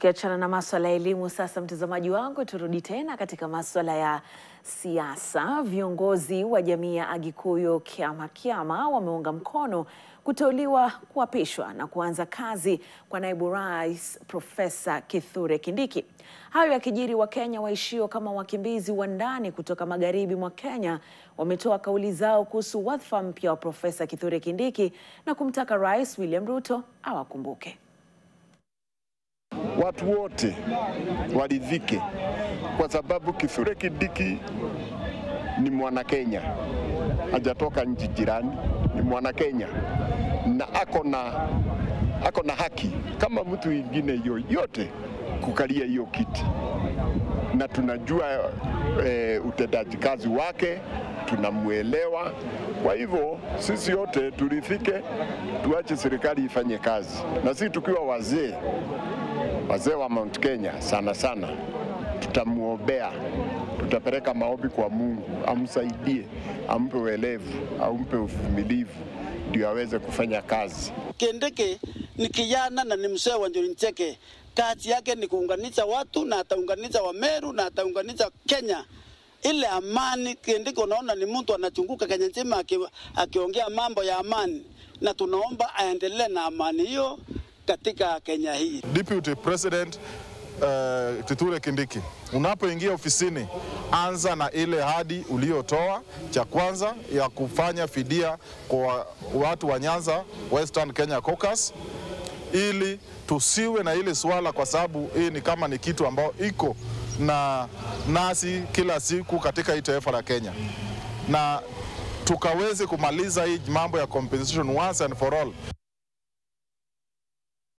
Tukiachana na maswala ya elimu sasa, mtazamaji wangu, turudi tena katika maswala ya siasa. Viongozi wa jamii ya Agikuyu Kiamakiama wameunga mkono kuteuliwa, kuapishwa na kuanza kazi kwa naibu rais Profesa Kithure Kindiki. Hayo yakijiri, Wakenya waishio kama wakimbizi wa ndani kutoka magharibi mwa Kenya wametoa kauli zao kuhusu wadhifa mpya wa Profesa Kithure Kindiki na kumtaka Rais William Ruto awakumbuke. Watu wote waridhike kwa sababu Kithure Kindiki ni mwana Kenya, hajatoka nchi jirani, ni mwana Kenya na ako na ako na haki kama mtu mwingine yoyote kukalia hiyo kiti, na tunajua e, utendaji kazi wake, tunamwelewa. Kwa hivyo sisi wote turidhike, tuache serikali ifanye kazi, na sisi tukiwa wazee wazee wa Mount Kenya sana sana, tutamwombea, tutapeleka maombi kwa Mungu amsaidie, ampe uelevu, ampe uvumilivu ndio aweze kufanya kazi. Kindiki ni kijana na ni mzee wa Njuri Ncheke. Kazi yake ni kuunganisha watu na ataunganisha Wameru na ataunganisha Kenya ile amani. Kindiki unaona ni mtu anachunguka Kenya nzima aki- akiongea mambo ya amani, na tunaomba aendelee na amani hiyo katika Kenya hii. Deputy President uh, Kithure Kindiki, unapoingia ofisini, anza na ile hadi uliotoa. Cha kwanza ya kufanya fidia kwa watu wa Nyanza Western Kenya Caucus, ili tusiwe na ile swala, kwa sababu hii ni kama ni kitu ambao iko na nasi kila siku katika hii taifa la Kenya na tukaweze kumaliza hii mambo ya compensation once and for all.